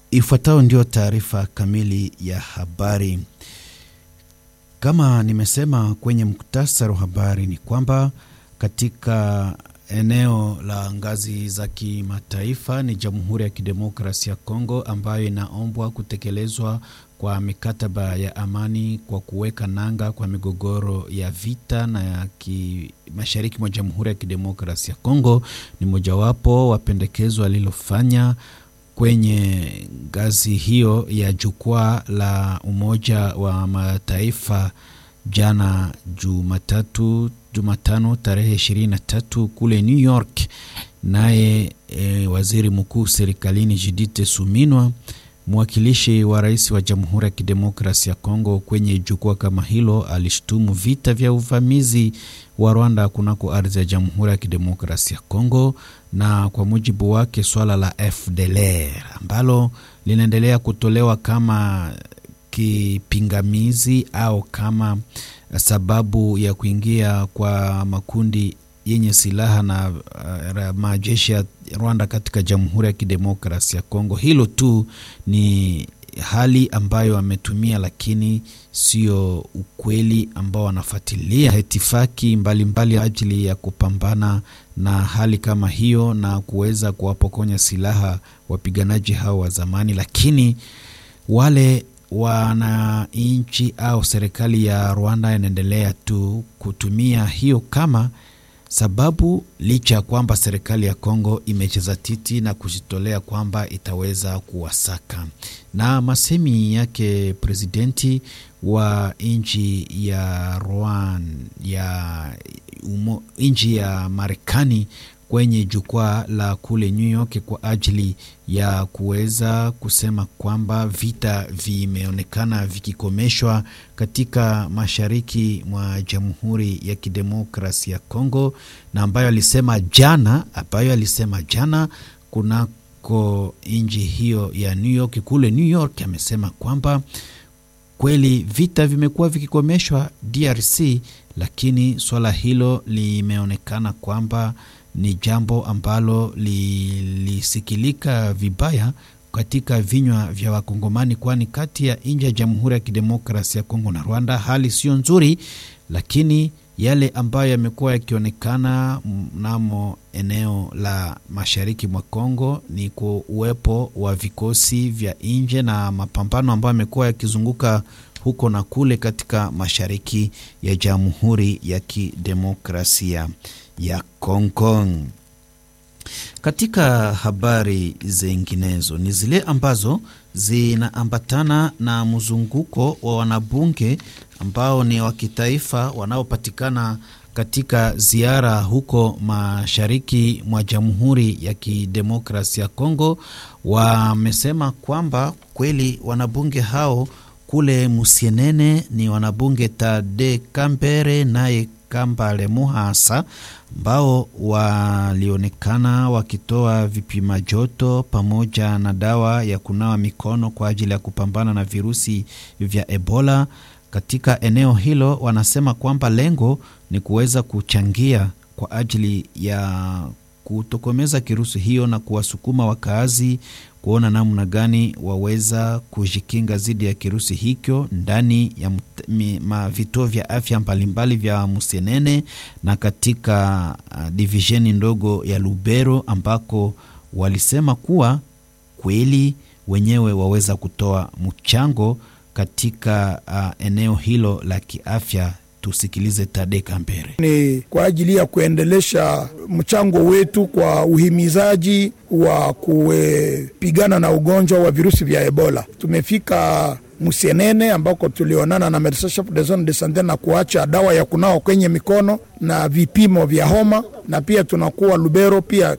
Ifuatayo ndio taarifa kamili ya habari. Kama nimesema kwenye muktasari wa habari ni kwamba katika eneo la ngazi za kimataifa ni Jamhuri ya Kidemokrasia ya Kongo ambayo inaombwa kutekelezwa kwa mikataba ya amani kwa kuweka nanga kwa migogoro ya vita na ya ki mashariki mwa Jamhuri ya Kidemokrasia ya Kongo ni mojawapo wa pendekezo alilofanya kwenye ngazi hiyo ya jukwaa la Umoja wa Mataifa jana Jumatatu, Jumatano tarehe 23 kule New York. Naye e, waziri mkuu serikalini Judith Suminwa, mwakilishi wa rais wa Jamhuri ya Kidemokrasia ya Kongo kwenye jukwaa kama hilo, alishtumu vita vya uvamizi wa Rwanda kunako ardhi ya Jamhuri ya Kidemokrasia ya Kongo, na kwa mujibu wake swala la FDLR ambalo linaendelea kutolewa kama kipingamizi au kama sababu ya kuingia kwa makundi yenye silaha na uh, majeshi ya Rwanda katika Jamhuri ya Kidemokrasia ya Kongo. Hilo tu ni hali ambayo ametumia, lakini sio ukweli ambao wanafuatilia itifaki mbalimbali ajili ya kupambana na hali kama hiyo na kuweza kuwapokonya silaha wapiganaji hao wa zamani, lakini wale wananchi au serikali ya Rwanda inaendelea tu kutumia hiyo kama sababu, licha ya kwamba serikali ya Kongo imecheza titi na kujitolea kwamba itaweza kuwasaka. Na masemi yake presidenti wa nchi ya Rwanda ya nchi ya Marekani kwenye jukwaa la kule New York kwa ajili ya kuweza kusema kwamba vita vimeonekana vikikomeshwa katika mashariki mwa Jamhuri ya Kidemokrasia ya Kongo, na ambayo alisema jana ambayo alisema jana kunako nchi hiyo ya New York, kule New York amesema kwamba kweli vita vimekuwa vikikomeshwa DRC, lakini swala hilo limeonekana kwamba ni jambo ambalo lilisikilika vibaya katika vinywa vya Wakongomani, kwani kati ya nchi ya Jamhuri ya Kidemokrasia ya Kongo na Rwanda hali sio nzuri, lakini yale ambayo yamekuwa yakionekana mnamo eneo la mashariki mwa Kongo ni kwa uwepo wa vikosi vya nje na mapambano ambayo yamekuwa yakizunguka huko na kule katika mashariki ya Jamhuri ya Kidemokrasia ya Kongo. Katika habari zinginezo ni zile ambazo zinaambatana na mzunguko wa wanabunge ambao ni wa kitaifa wanaopatikana katika ziara huko mashariki mwa Jamhuri ya Kidemokrasia ya Kongo. Wamesema kwamba kweli wanabunge hao kule Musienene ni wanabunge Tade Kambere naye Kambale Muhasa ambao walionekana wakitoa vipima joto pamoja na dawa ya kunawa mikono kwa ajili ya kupambana na virusi vya Ebola katika eneo hilo. Wanasema kwamba lengo ni kuweza kuchangia kwa ajili ya kutokomeza kirusi hiyo na kuwasukuma wakaazi kuona namna gani waweza kujikinga dhidi ya kirusi hicho ndani ya vituo vya afya mbalimbali vya Musenene na katika uh, divisheni ndogo ya Lubero ambako walisema kuwa kweli wenyewe waweza kutoa mchango katika uh, eneo hilo la kiafya. Tusikilize Tade Kambere. Ni kwa ajili ya kuendelesha mchango wetu kwa uhimizaji wa kupigana na ugonjwa wa virusi vya Ebola. Tumefika Musienene ambako tulionana na medecin chef de zone de sante na kuacha dawa ya kunawa kwenye mikono na vipimo vya homa, na pia tunakuwa Lubero pia